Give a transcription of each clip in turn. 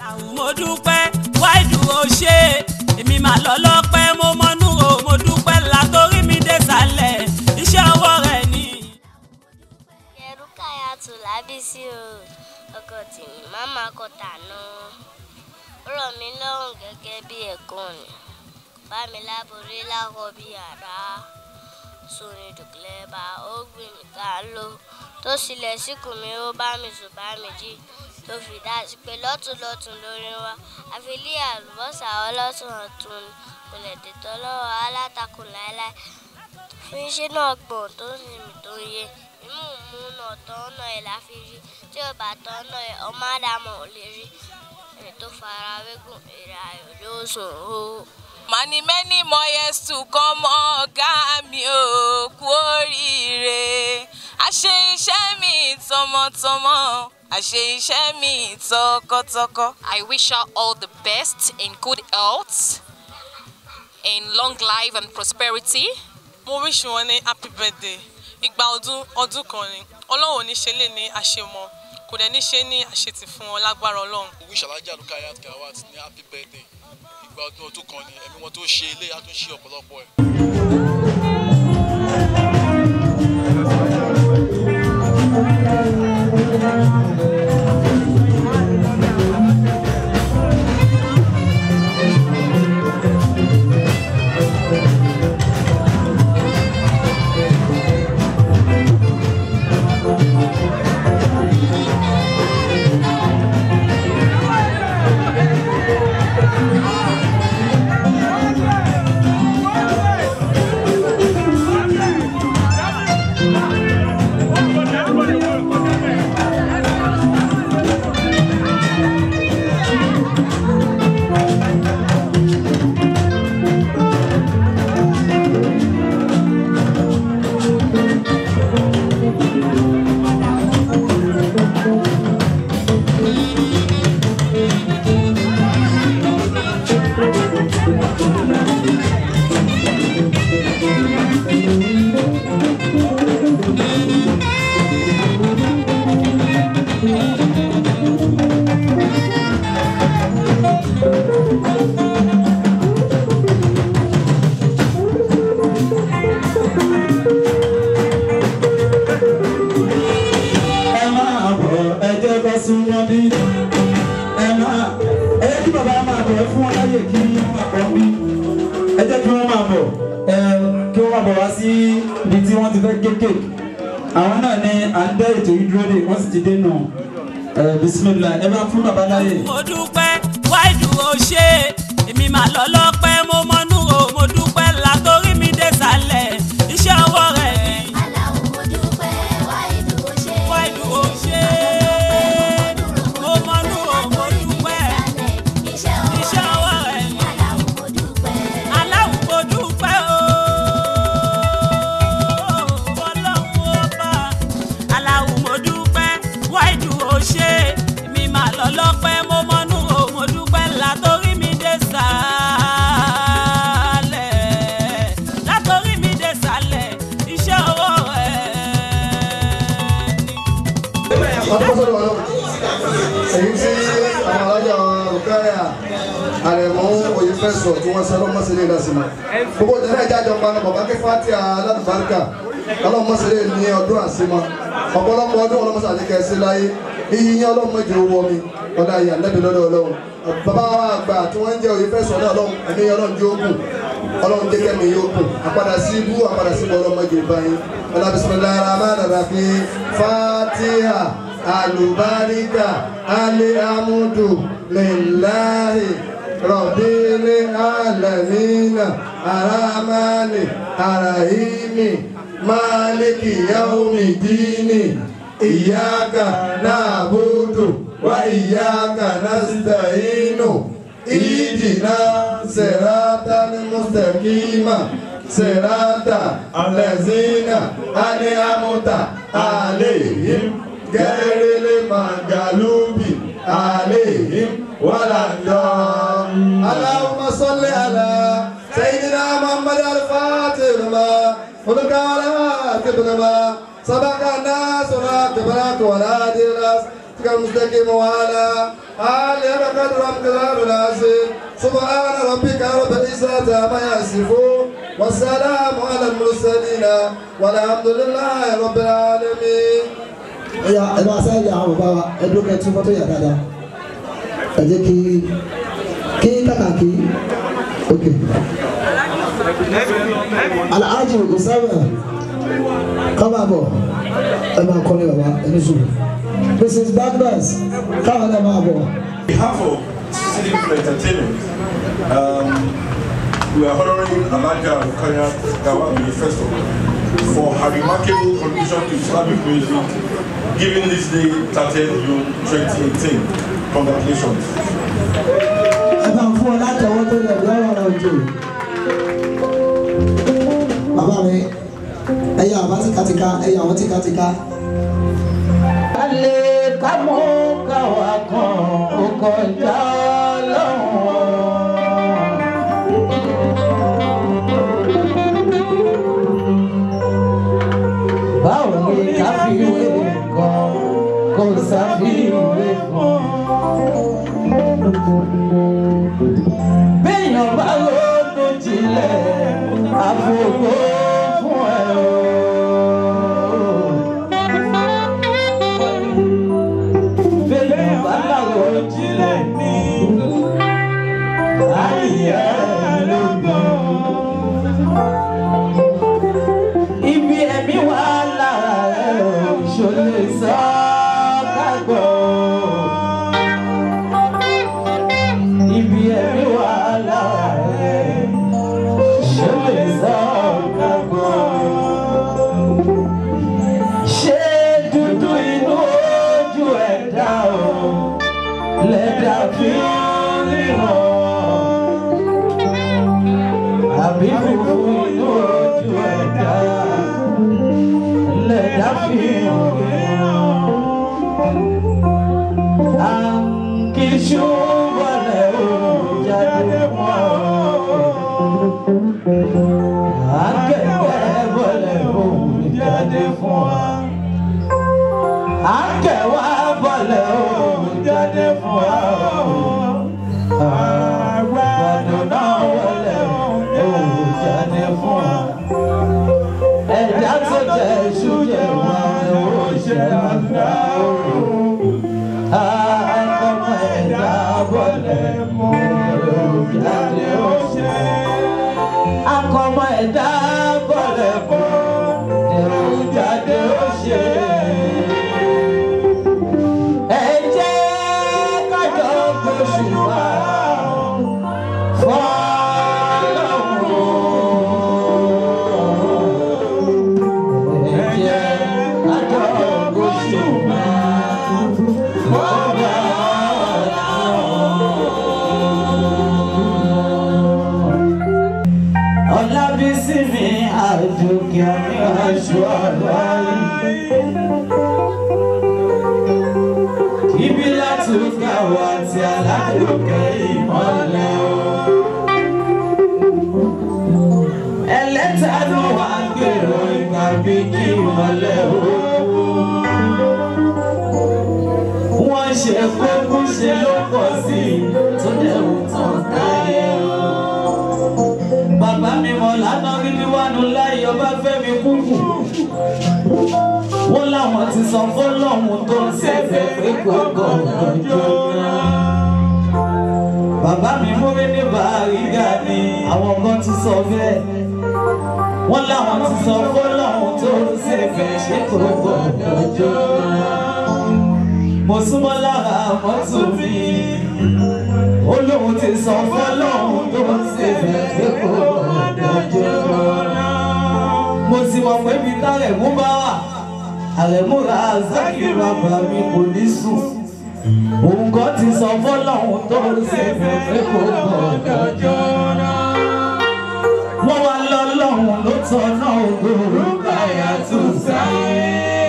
àwọn mo dúpẹ́ wáìdù ó ṣe èmi mà lọ lọ́pẹ́ mo mọ́nú o mo dúpẹ́ látòrí mi dé sàlẹ̀ iṣẹ́ ọwọ́ rẹ̀ ni. Yerukayatu Lábísí o ọkọ tèmi máma kọ tànà ó rọ̀ mí lọ́rùn gẹ́gẹ́ bí ẹ̀gbọ́n ni bá mi láborí láwọ bí àrá sóni dùkúlẹ́bà ó gbìn mí ká ló tó sílẹ̀ síkùn mi ó bá mi sùn bá mi jí tó fi dá sí pé lọ́tùnlọ́tùn lórí wa àfilí àlùbọ́sà ọlọ́tún ọ̀tún ni kò lè dètò lọ́wọ́ alátakò láéláé fún iṣẹ́ náà gbọ̀n tó ń sinmi tó ń yé imú mú náà tán náà ẹ̀ láfi rí tí ò bá tán náà ẹ̀ ọmọ àdàmọ̀ ò lè rí ẹni tó fara wégùn èrè ayọ̀ ló sùn ó. Many many more years to come ọ̀gá mi ò kú oríire. Àṣe iṣẹ́ mi tọmọtọmọ, àṣe iṣẹ́ mi tọkọtọkọ. I wish her all the best in good health, in long life and prosperity. mo wish wọn ní happy birthday ìgbà ọdún ọdún kan ni ọlọ́run ò ní ṣe lè ní àṣemọ kò dẹ̀ ní ṣe ní àṣetì fún wọn lágbára ọlọ́run. wish alhaji Rukayat Gawat ní happy birthday ìgbà ọdún ọdún kan ni ẹ̀mí wọn tó ṣe ilé àtúnṣe ọ̀pọ̀lọpọ̀ ẹ̀. ẹ máa bọ̀ ẹ jẹ́ kó súnmọ́ bí ẹ máa ẹ jẹ́ kí bàbá máa bọ̀ ẹ fún wọn láyè kí wọ́n máa bọ̀ bí ẹ jẹ́ kí wọ́n máa bọ̀ ẹ kí wọ́n máa bọ̀ wá sí ibi tí wọ́n ti fẹ́ gé kéèkì àwọn náà ní à ń dẹ́ ètò yìí dúró dè wọ́n sì ti dé nù ẹ bisimilá ẹ bá fún bàbá láyè. mo dúpẹ́ wáìdù ó ṣe èmi mà lọ lọ́pẹ́ mo mọ́nú o mo dúpẹ́ látòrí mi dé sàlẹ̀ iṣẹ́ ọwọ́ rẹ̀ ni. wáìdù ó ṣe mo mọ́nú o mo dúpẹ́ iṣẹ́ ọwọ́ rẹ̀ ni. aláwọ̀ mo dúpẹ́ o ọlọ́run ọba aláwọ̀ mo dúpẹ́ wáìdù ó ṣe èmi mà lọ lọ́pẹ́ mo mọ́nú o mo dúpẹ́ látòrí mi dé sàlẹ̀ látòrí mi dé sàlẹ̀ iṣẹ́ ọwọ́ rẹ̀ ni. ọdúnbọ̀sọ̀rọ̀ ọlọ́run èyí tí àwọn alájà Rukaya àrẹ̀mọ́ òye fẹ́ sọ tí wọ́n sẹ́lọ́ mọ́sílẹ̀ ìdásímọ̀ gbogbo ìdílé ìjájọ panu bàbá kí fati aládùbáríkà ọlọ́run mọ́sílẹ̀ ní ọdún àsímọ̀ ọ̀pọ̀lọpọ̀ ọdún ọlọ́mọsá àti kẹsí láyé iyì yín ọlọ́run mọ́jọ owó mi ọ̀dà ìyá nẹ́bí lọ́dọ̀ ọlọ́run bàbá wa àgbà tí wọ́n ń jẹ́ òye fẹ́ sọ náà ọlọ́run ẹ̀mí ọlọ́run jẹ́ ogun ọlọ́run jẹ́ kẹ́mi yóò kù àpadà sí ibú àpadà sí ibú ọlọ́run mọ́jọ ìbáyín ọlá bisimilahi rahman rahim fatiha alubarika alihamudu lillahi rọ̀bìlì alamina aramani arahimi maliki yaumi dini iyaka na'budu wa iyaka nasta'inu idina siratan mustaqima sirata alazina aniamuta alayhim gẹrẹlẹ magalubi alayhim waladọ. Allahumma salli ala sayyidina Muhammad al-Fatih lima olùkàwé àti bìnnìmá sábàkà náà sọ̀rọ̀ àtìbára kọ̀ọ̀lá àdìrẹ́s المستقيم وعلى آله قدر امتداد العظيم سبحان ربك رب العزة عما يصفون والسلام على المرسلين والحمد لله رب العالمين. ẹyà ẹ máa sáyẹ àwọn bàbá wa ẹ dúró kẹ tún fọ́tò yà dáadáa ẹ jẹ́ kí kí kàkàkí ok alhaji osama kábà bọ̀ ẹ máa kọ́lé bàbá ẹ ní sùn mrs bagnas káwọn ẹ máa bọ̀. On behalf of City People Entertainment, um, we are honoring Alaja Rukaya Gawami first of all for her remarkable contribution to Islamic music, given this day 30th June 2018. Congratulations. ẹ bá ń fún ọ látọwọ́ tó lẹ̀ lọ́wọ́ ọ̀rọ̀ òjò. bàbá mi ẹyà àbá tìkatìka ẹyà àwọn tìkatìka. alẹ́ ká mú káwa kan ó kọjá lọ́wọ́. báwo ni ká fi wé nǹkan kó sáfìwé fún béèyàn bá ronú jinlẹ̀ àfògbó fún ẹ o. béèyàn bá làwọn jinlẹ̀ ní ayé lógún. ibi ẹ̀mí wà lára rẹ̀ ò ṣòlè sọ kágbọ́. ibi ẹ̀mí wà lára rẹ̀ ṣòlè sọ kágbọ́. ṣé dúdú inú ojú ẹ̀dá o lẹ́dà fi ń ríran àbí funfun inú ojú ẹ̀dá lẹ́dà fi ń ríran. Àǹkíṣú wọlé o jáde mọ́. Akẹ́kẹ́ wọlé o jáde fún wa. Akẹ́wà wọlé o jáde fún wa. Àgbàdo náà wọlé o jáde fún wa. Ẹ̀dá tó jẹ iṣu jẹ wá o ṣe àgbà o. Akọ́mọ ẹ̀dá wọlé o jáde o ṣe. Akọ́mọ ẹ̀dá wọlé o jáde o ṣe. Ẹ jẹ́ kájọ gbóṣùbà fọ́lọ́run. Ẹ jẹ́ kájọ gbóṣùbà fọ́lọ́run. Ọlábísí mi àjòkè mi aṣọ àlàyé. Ibi láti ká wa ti aládùúgbò ìmọ̀lẹ̀ o. Ẹlẹ́tàánú wa gbèrò ìgbà bí kí ìmọ̀lẹ̀ o. Wọ́n ṣe kókó ṣe ló pọ̀ sí i tó dẹ̀wù tán káyé o. Bàbá mi mọ̀ lánàá rí ní wánu láyé ọba fẹ́mi kúkú wọ́n láwọn ti sọ fọ́lọ́hún tó ń ṣẹ̀fẹ̀ pé kò gbọ́dọ̀ jóná. Bàbá mi múrí ní Bàrígà ni àwọn kan ti sọ bẹ́ẹ̀. Wọ́n láwọn ti sọ fọ́lọ́hún tó ń ṣẹ̀fẹ̀ ṣé kò gbọ́dọ̀ jóná. Mo súnmọ́ lára mọ́tò mi. Ó lóun ti sọ fọ́lọ́hún tó ń ṣẹ̀fẹ̀ pé kò gbọ́dọ̀ jóná. Mo sì mọ̀ pé bí tálẹ̀ mú bá wà àrẹ̀múra zákìrì àgbà mi kò ní sùn. Òun kan ti sọ fọ́lọ́hún tó ń ṣe fẹ́fẹ́ kó gbọ́dọ̀ jọ́nà. Wọ́n wá lọ́lọ́hún ló tọ́nà ògòrò káyà tó sáyé.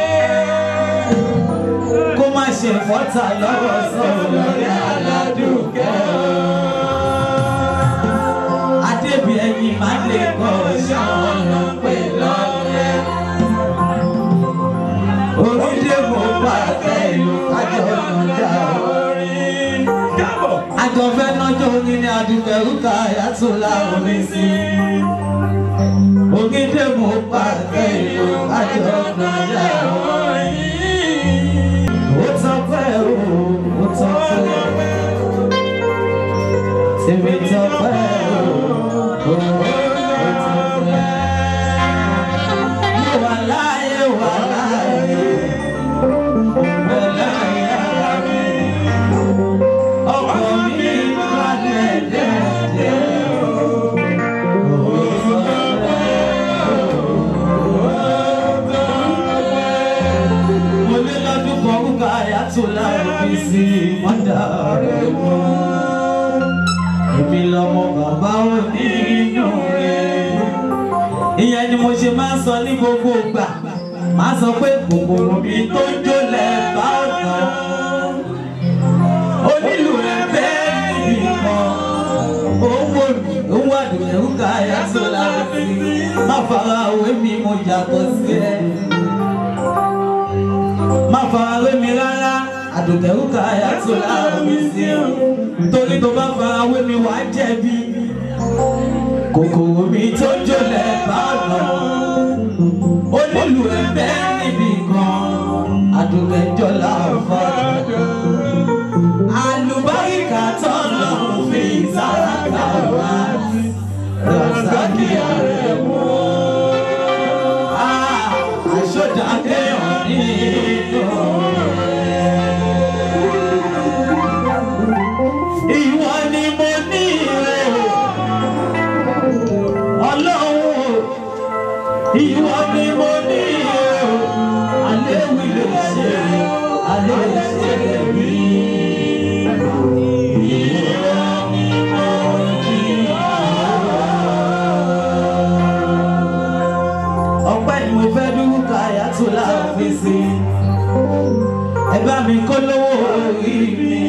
Kó má ṣe fọ́tà lọ́wọ́ sọ̀rọ̀ lórí aládùúkẹ́ Adébí ẹyin máa lè kọ́ ṣáwọn lọ pé lọ́lẹ́ orílẹ̀ mo bá tẹ ìlú kájọ àjọ fẹ́ nájọ́ orin ní adùnkẹ̀rúkà yàtọ̀ láwọn mi sí. Ògídé mo pàṣẹ ìlú àjọ nàjà ó tọ́pẹ́ o ó tọ́pẹ́ tèmi tọ́pẹ́ o ó tọ́pẹ́. Mo wà láyé wà láyé mo láyé ara mi ọkọ mi balẹ̀ dẹ́dẹ́ o ó tọ́pẹ́. Mo lé lọ́dún kan kúkà yàtọ̀ láàbí sí mọ́dà rẹ̀ mọ́. Èmi lọmọ bàbá òní inú rẹ̀. Ìyẹn ni mo ṣe máa ń sọ ní gbogbo ìgbà. Máa sọ pé kòkòrò mi tó ń jólẹ̀ bá ọ̀nà. Onílù rẹ̀ bẹ́ẹ̀ níbi kan. Owó mi ó wà dùnẹ̀rù ká yàtọ̀ láàbí. Má fara òwe mi mo yàtọ̀ sí ẹ má farawé mi rárá àdùnkẹ́rù ká yàtọ̀ láàrú mi sí i torí tó bá farawé mi wàá jẹ̀bi kòkòrò mi tó jólẹ̀ bá ọ̀nà onílù ẹ̀bẹ̀ níbi kan àdùnkẹ́jọ́ láàfọ̀ àlùbáríkà tọ́lọ̀ fi sára wá razaki ààrẹ mú àṣọjà kéèyàn nínú ìwọ ni mo ní rẹ ọlọ́run ìwọ ni mo ní rẹ alẹ́ wí lè ṣe alẹ́ ṣe rí. ọpẹ́ ni mo fẹ́ dúró ká yàtọ̀ láàfin sí ẹ bá mi kó lówó orí mi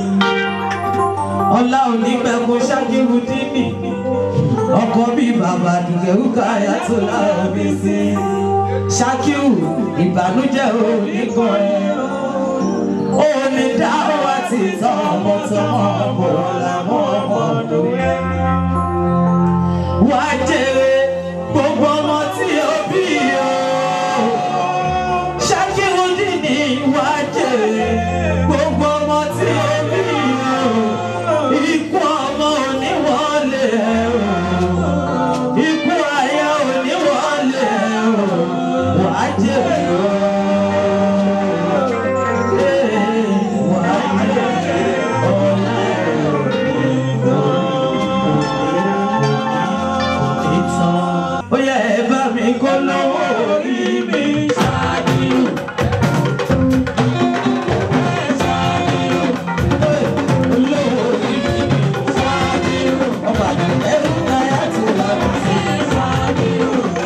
ọlá òní pẹ̀kú ṣáàkiri dínì ọkọ bí bàbá dùgẹ̀rù ká yàtọ̀ láàfin sí ṣáàkiri ìbànújẹ́ òní kan ẹ̀ òní dáhùn àti tọ́ ọmọ tọmọ bọ̀ làwọn ọmọ ọdún yẹn wá jèrè gbogbo ọmọ tí ó bí o ṣàkírùdínì wá jèrè gbogbo ọmọ tí ó bí o ikú ọmọ oníwọlé o ikú ayé oníwọlé o wá jèrè o. Eh, wá jèrè ọlá ìtàn. ó yẹ ẹ bá mi kó lọ́wọ́ orí mi ṣáájú. olówó orí mi ṣáájú. ọba ẹrú náírà ti wà sí ṣáájú.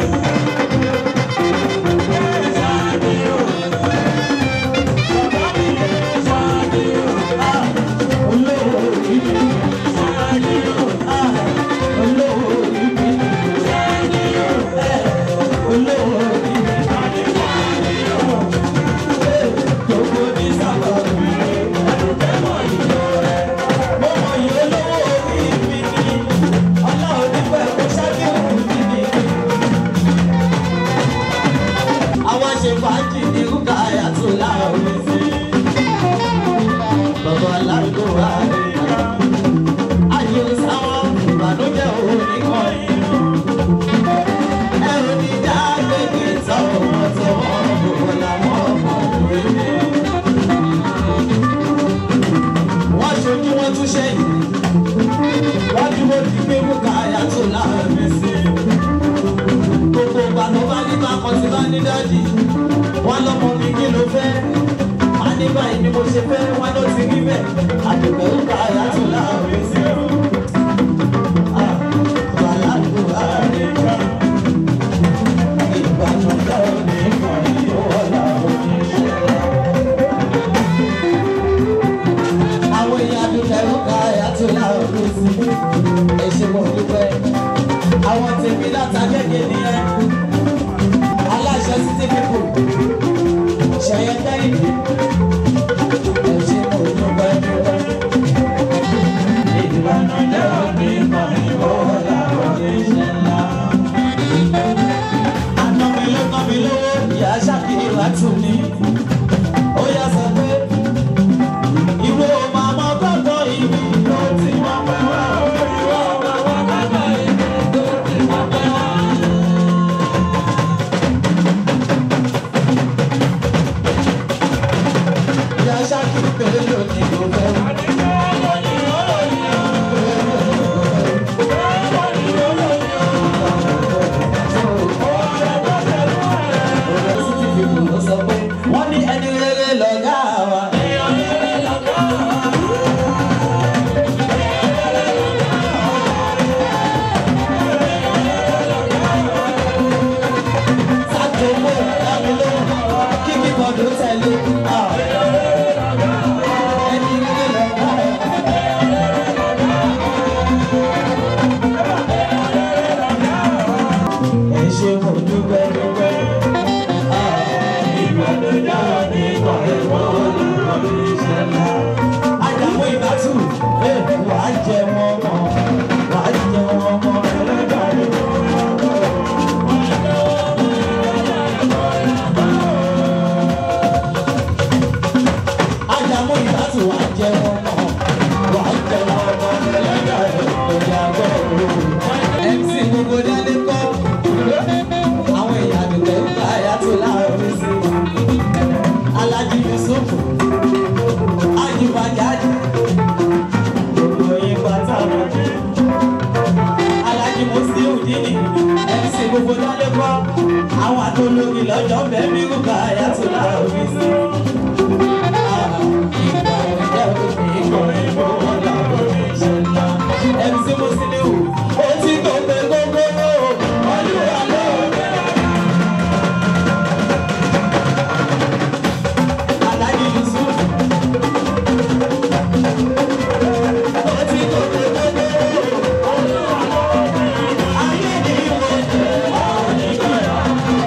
olówó orí mi ṣáájú. olówó orí mi olówó orí mi gbogbo ní sábà mi ẹ̀rùkẹ́mọ̀ ìlú rẹ̀ mo mọ iye olówó orí mi ní ọlá onífẹ́ kó ṣáájú òkú mi ní. àwọn ṣe fàájì ní rúkà àyàtò láàrin sí bàbá aláìlú wa rí ayé sáwọn ìbànújẹ́ òun nìkan yìí ẹrù ní dágbègbè tọwọ́ tọwọ́ gbogbo làwọn ọmọkùnrin mi. wọ́n ṣojú wọn tún ṣẹ́yìn wọ́n dúró di pé bùkà yàtọ̀ láàrin sí i. gbogbo ìgbà tó bá ní bákan tí bá ní dájì wọ́n lọ́mọ mi kí ló fẹ́. wọ́n ní báyìí ni mo ṣe fẹ́ wọ́n ló ti rí bẹ́ẹ̀ àdùgbẹ́ bùkà yàtọ̀ láàrin sí i. Ah, wàhálà ló wà nìkan. àwọn èèyàn àdúgbò ẹ̀rọ ká yàtọ̀ láwọn olóòsì ẹ̀ṣẹ̀ mọ̀ dúpẹ́ àwọn tèmi látàgẹ́gẹ́ nìyẹn aláṣẹ títí pípò ṣẹyẹ kẹ́hìndé ẹ̀ṣẹ̀ mọ̀ dúpẹ́ dúpẹ́ wàá jẹ wọn mọ́ wàá jẹ wọn mọ́ ẹlẹ́dàá rẹ̀. Ajamu ìbátú wàá jẹ wọn mọ́ wàá jẹ wọn mọ́ ẹlẹ́dàá rẹ̀ ọjà gbọ́dọ̀. MC gbogbo dálé kọ́ àwọn èèyàn àdùnkẹ́ ń bá àyàtò láàárọ̀ mi sí. Alájí Yusuf Ajibajaji gbogbo yín pátá wọn jẹ́. Alájí Musiliu Dini MC gbogbo dálé kọ́ àwọn àtológi lọ́jọ́ bẹ́ẹ̀ bí rúbà àyàtò láàárọ̀ mi sí. MC Musiliu ó ti gbogbo gbogbo olúwa lóore. Alájí Yusuf ó ti gbogbo gbogbo olúwa lóore. Ayé ni mo jẹ́ àwọn onígbọ̀yà.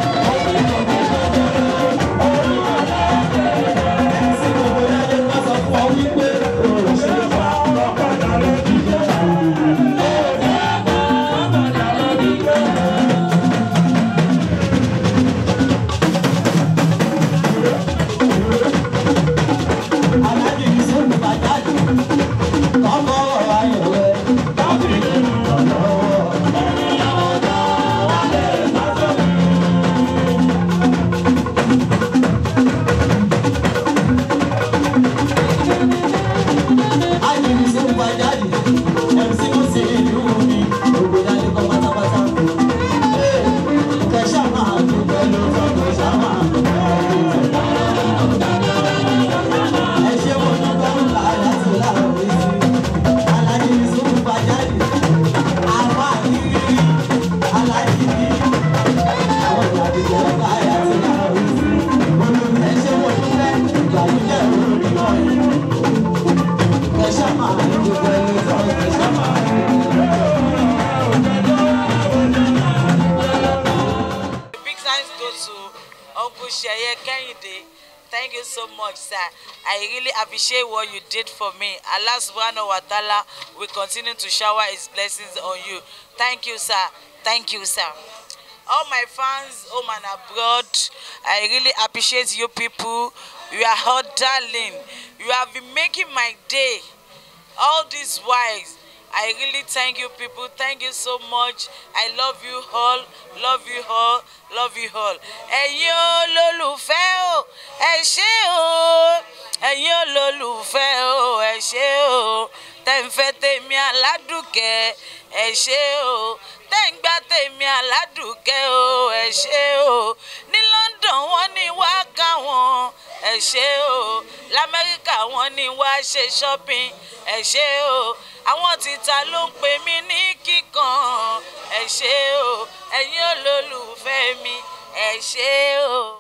MC gbogbo yẹn lè sọ fún ọ wípé òṣèlú pa ọ̀kadà lójú jẹ́. Alájí Yusuf Bàjáde kọ́kọ́ ayọ̀wẹ́ káfíńtì ọ̀lọ́wọ́. Alájí Yusuf Bàjáde MC Musi ìlú mi gbogbo dání kọ́ pátápátá. Kẹ̀sà máa dúpẹ́ lọ́tọ̀ kẹ̀sà máa dúpẹ́ lọ́tọ̀. Ẹ ṣé mo dúpẹ́ ńlá láti láàárọ̀ mi sí. Alájí Yusuf Bàjáde àwọn àdìrí alájí bí àwọn ìyàdìjẹ́ ńlá láti láàárọ̀ mi sí. Olórí ẹ ṣé mo dúpẹ́ ìgbàlódé olórí wọ̀nyí. Kẹ̀sà máa dúpẹ́ lọ́tọ̀ kẹ̀sà máa Big thanks go to Uncle Sheye Kehinde. Thank you so much, sir. I really appreciate what you did for me. Allah subhanahu wa ta'ala will continue to shower his blessings on you. Thank you, sir. Thank you, sir. All my fans home and abroad, I really appreciate you people. You are all darling. You have been making my day. All these whiles. I really thank you people. Thank you so much. I love you all. Love you all. Love you all. Ẹ̀yin olólùfẹ́ o, ẹ ṣé o. Ẹ̀yin olólùfẹ́ o, ẹ ṣé o. Tẹ́ ń fẹ́ tèmi aládùkẹ́, ẹ ṣé o. Tẹ́ ń gbá tèmi aládùkẹ́ o, ẹ ṣé o. Ní London wọ́n ní wá káwọn, ẹ ṣé o. L'Amẹ́ríkà wọ́n ní wá ṣe shopping, ẹ ṣé o àwọn títa ló ń pè mí ní kíkan ẹ ṣé o ẹ̀yin olólùfẹ́ mi ẹ ṣé o.